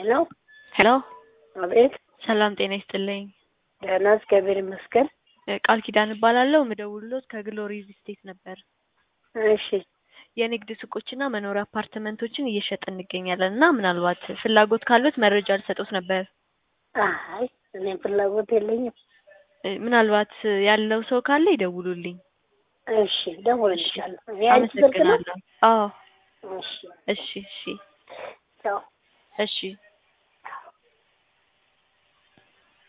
ሄሎ ሄሎ አቤት። ሰላም ጤና ይስጥልኝ። ደህና እግዚአብሔር ይመስገን። እ ቃል ኪዳን እባላለሁ። ምደውልሎት ከግሎሪ ሪል ስቴት ነበር። እሺ የንግድ ሱቆችና መኖሪያ አፓርትመንቶችን እየሸጥን እንገኛለን እና ምናልባት ፍላጎት ካሉት መረጃ ልሰጦት ነበር። አይ እኔም ፍላጎት የለኝም። እ ምናልባት ያለው ሰው ካለ ይደውሉልኝ። እሺ ደውልልሻለሁ። የአንቺ ስልክ ነው? አመሰግናለሁ። አዎ እሺ እሺ እሺ ቻው። እሺ